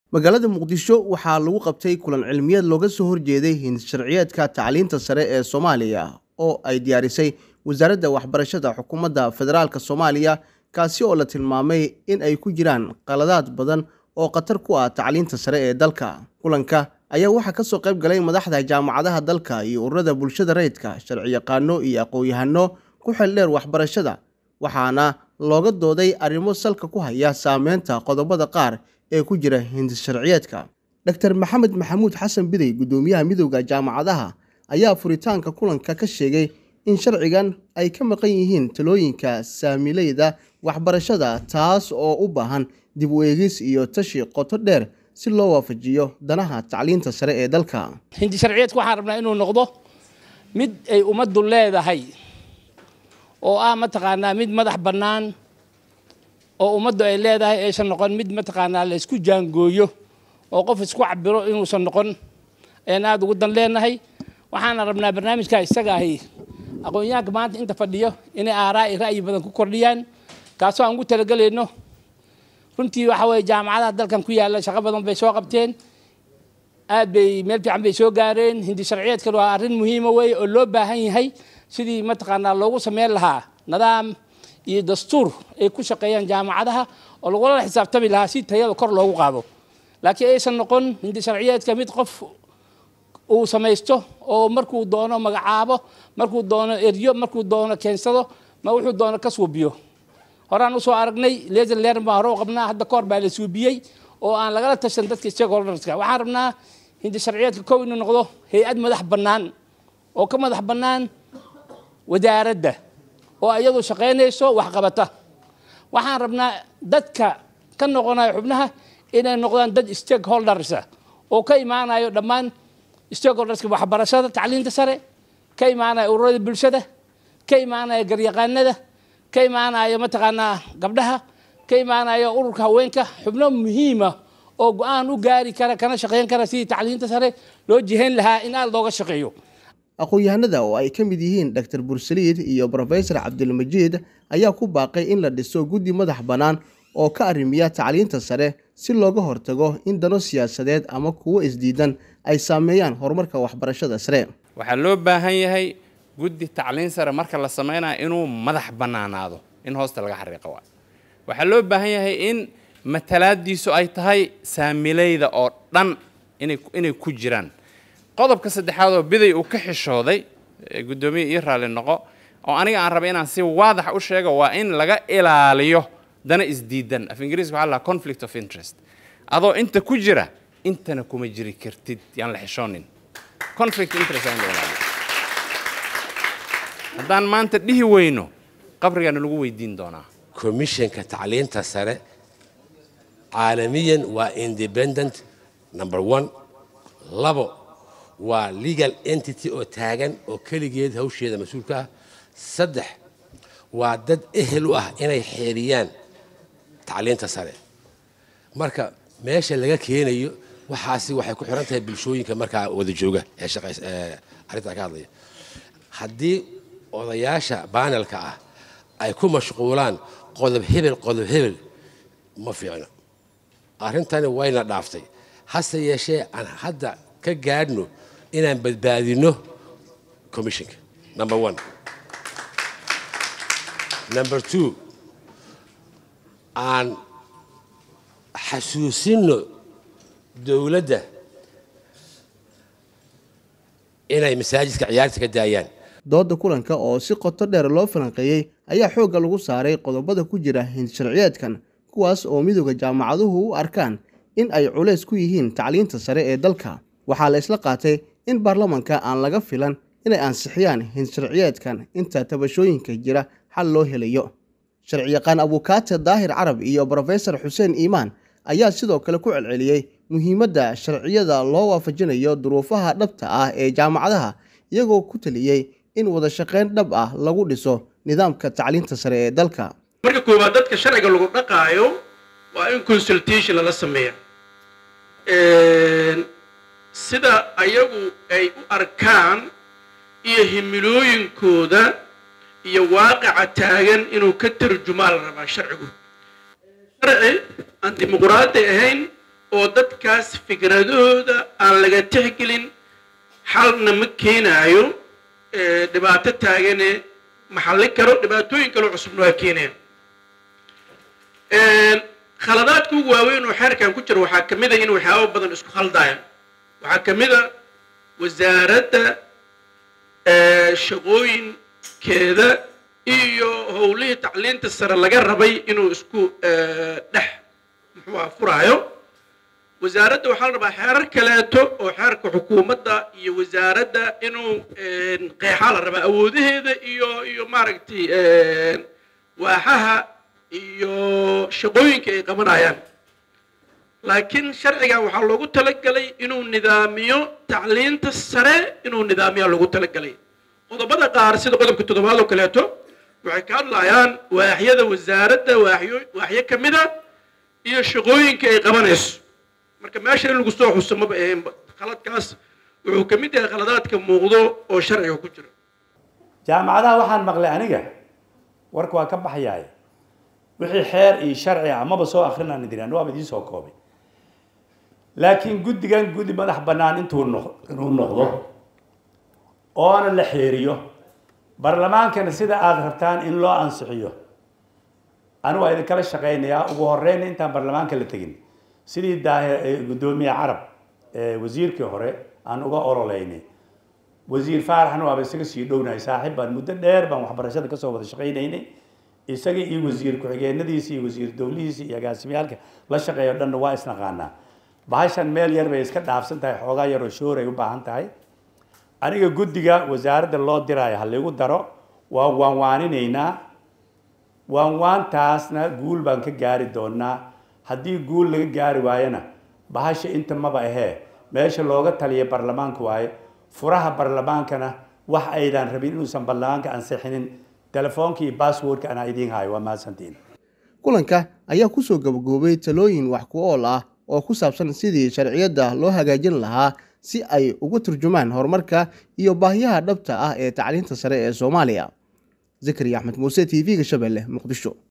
magaalada muqdisho waxaa lagu qabtay kulan cilmiyeed looga soo horjeeday hinsharciyeedka tacliinta sare ee soomaaliya oo ay diyaarisay wasaaradda waxbarashada xukuumadda federaalk soomaaliya kaasi oo la tilmaamay in ay ku jiraan qaladaad badan oo khatar ku ah tacliinta sare ee dalka kulanka ayaa waxaa ka soo qayb galay madaxda jaamacadaha dalka iyo ururada bulshada rayidka sharciyaqaano iyo aqoon-yahano ku xeeldheer waxbarashada waxaana looga dooday arrimo salka ku haya saameynta qodobada qaar ee ku jira hindisharciyeedka dor maxamed maxamuud xasan bidey guddoomiyaha midowda jaamacadaha ayaa furitaanka kulanka ka sheegay in sharcigan ay ka maqan yihiin talooyinka saamileyda waxbarashada taas oo u baahan dib u eegis iyo tashi qoto dheer si loo waafajiyo danaha tacliinta sare ee dalka hindi sharciyeedku waxaan rabnaa inuu noqdo mid ay ummaddu leedahay oo ah mataqaanaa mid madax bannaan oo ummaddu ay leedahay aysan noqon mid mataqaanaa la isku jaangooyo oo qof isku cabiro inuusan noqon ayaan aada ugu dan leenahay waxaana rabnaa barnaamijka isaga ahi aqoon-yahanka maanta inta fadhiyo inay aaraa ra'yi badan ku kordhiyaan kaasoo aan ugu talagelayno runtii waxa weye jaamacadaha dalkan ku yaalla shaqo badan bay soo qabteen aad bay meel fiican bay soo gaareen hindi sharciyeedkan waa arrin muhiima weye oo loo baahan yahay sidii mataqaanaa loogu sameyn lahaa nidaam iyo dastuur ay ku shaqeeyaan jaamacadaha oo lagula xisaabtami lahaa si tayada kor loogu qaado laakiin aysan noqon hindi sharciyeedka mid qof uu samaysto oo markuu doono magacaabo markuu doono eryo markuu doono keensado ma wuxuu doono ka suubiyo horaan usoo aragnay leser leeran baan hore u qabnaa hadda kahor baa la suubiyey oo aan lagala tashan dadka stakeholderska waxaan rabnaa hindi sharciyeedka kow inuu noqdo hay-ad madax bannaan oo ka madax bannaan wasaaradda oo iyadu shaqaynayso waxqabata waxaan rabnaa dadka ka noqonaya xubnaha inay noqdaan dad stakeholdersa oo ka imaanayo dhammaan stakeholderska waxbarashada tacliinta sare ka imaanaya ururada bulshada ka imaanaya garyaqaanada ka imaanaya mataqaanaa gabdhaha ka imaanaya ururka haweenka xubno muhiima oo go-aan u gaari kara kana shaqayn kara sidii tacliinta sare loo jihayn lahaa in aada looga shaqeeyo aqoon-yahanada oo ay ka mid yihiin dor bursaliid iyo rofesor cabdilmajiid ayaa ku baaqay in la dhiso guddi madax bannaan oo ka arrimiya tacliinta sare si looga hortago in dano siyaasadeed ama kuwo isdiidan ay saameeyaan horumarka waxbarashada sare waxaa loo baahan yahay guddi tacliin sare marka la samaynayo inuu madax bannaanaado in hoosta laga xariiqo waay waxaa loo baahan yahay in matalaadiisu ay tahay saamileyda oo dhan inay ku jiraan qodobka saddexaad oo biday uu ka xishooday guddoomiye ii raalli noqo oo aniga aan rabay inaan si waadax u sheego waa in laga ilaaliyo dana isdiidan af ingiriiska waxa lahaa conflict of interest adoo inta ku jira intana kuma jiri kartid yaan la xishoonin conflict interest aan la ilaaliyo haddaan maanta dhihi weyno qabrigaana lagu weydiin doonaa commissionka tacliinta sare caalamiyan waa independent number one labo waa legal entity oo taagan oo keligeed hawsheeda mas-uulka ah saddex waa dad ehel u ah inay xeeriyaan tacliinta sare marka meesha laga keenayo waxaasi waxay ku xiran tahay bulshooyinka markaa wada jooga ee arrintaa ka hadlaya haddii odayaasha baanelka ah ay ku mashquulaan qodob hebel qodob hebel ma fiicno arrintani wayna dhaaftay hase yeeshee aan hadda ka gaadhno inaan badbaadino commissionka number one number two aan xasuusinno dowladda inay masaajidka ciyaarta ka daayaan dooda kulanka oo si qoto dheer loo falanqeeyey ayaa xoogga lagu saaray qodobada ku jira hinsharciyeedkan kuwaas oo midowda jaamacaduhu u arkaan in ay culays ku yihiin tacliinta sare ee dalka waxaa la isla qaatay in baarlamanka aan laga filan inay ansixiyaan hinsharciyeedkan inta tabashooyinka jira xal loo helayo sharciyaqaan abukaate daahir carab iyo brofesor xuseen iimaan ayaa sidoo kale ku celceliyey muhiimadda sharciyada loo waafajinayo duruufaha dhabta ah ee jaamacadaha iyagoo ku taliyey in wada shaqayn dhab ah lagu dhiso nidaamka tacliinta sare ee dalka marka koowaad dadka sharciga lagu dhaqaayo waa in consultation lala sameeya sida ayagu ay u arkaan iyo himilooyinkooda iyo waaqica taagan inuu ka tarjumaa la rabaa sharcigu sharci aan dimuquraadi ahayn oo dadkaas fikradooda aan laga tixgelin xalna ma keenaayo dhibaato taagane maxallin karo dhibaatooyin kaloo cusubna waa keeneen khaladaadka ugu waaweyn oo xeerkan ku jira waxaa ka mid a in waxyaabo badan isku khaldayaan waxaa ka mid a wasaaradda shaqooyinkeeda iyo howlihii tacliinta sare laga rabay inuu isku dhex muxuuha furaayo wasaaradda waxaa la rabaa xeerar kaleeto oo xeerka xukuumadda iyo wasaaradda inuu qeexaa la rabaa awoodaheeda iyo iyo maaragtay waaxaha iyo shaqooyinka ay qabanayaan laakiin sharcigan waxaa loogu talagalay inuu nidaamiyo tacliinta sare inuu nidaamiyaa loogu talagalay qodobada qaar sida qodobka toddobaad oo kaleeto waxay ka hadlayaan waaxyada wasaaradda waaxyo waaxyo ka mid a iyo shaqooyinka ay qabanayso marka meesha in lagu soo xuso maba ahaynba khaladkaas wuxuu ka mid yahay khaladaadka muuqdo oo sharciga ku jira jaamacadaha waxaan maqlay aniga warka waa ka baxayaay wixii xeer iyo sharci amaba soo akrinaan diraan waaba idiin soo koobay laakiin guddigan guddi madax bannaan intuu noq inuu noqdo oona la xeeriyo baarlamaankana sida aada rabtaan in loo ansixiyo anigu waa idinkala shaqaynayaa ugu horeyna intaan baarlamaanka la tegin sidii daahe guddoomiye carab wasiirkii hore aan uga ololeynay wasiir faaraxna waaba isaga sii dhownahay saaxiib baan muddo dheer baan waxbarashada kasoo wada shaqaynaynay isaga iyo wasiir ku-xigeenadiisa iyo wasiir dowlihiisa iyo agaasimyaalka la shaqeeyo dhanna waa isnaqaanaa bahashan meel yar bay iska dhaafsan tahay xoogaa yaroo shoor ay u baahan tahay aniga guddiga wasaaradda loo diraayo ha laygu daro waan waanwaaninaynaa waanwaantaasna guul baan ka gaari doonaa haddii guul laga gaari waayona bahasha inta maba ahee meesha looga taliya baarlamaanka waaye furaha baarlamaankana wax aydan rabin inuusan baarlamaanka ansixinin telefoonka iyo basswordka anaa idiin hayo waa mahadsantiin kulanka ayaa kusoo gabagaboobay talooyin wax ku ool ah oo ku saabsan sidii sharciyadda loo hagaajin lahaa si ay uga turjumaan horumarka iyo baahiyaha dhabta ah ee tacliinta sare ee soomaaliya zakariya axmed muuse t v-ga shabeelle muqdisho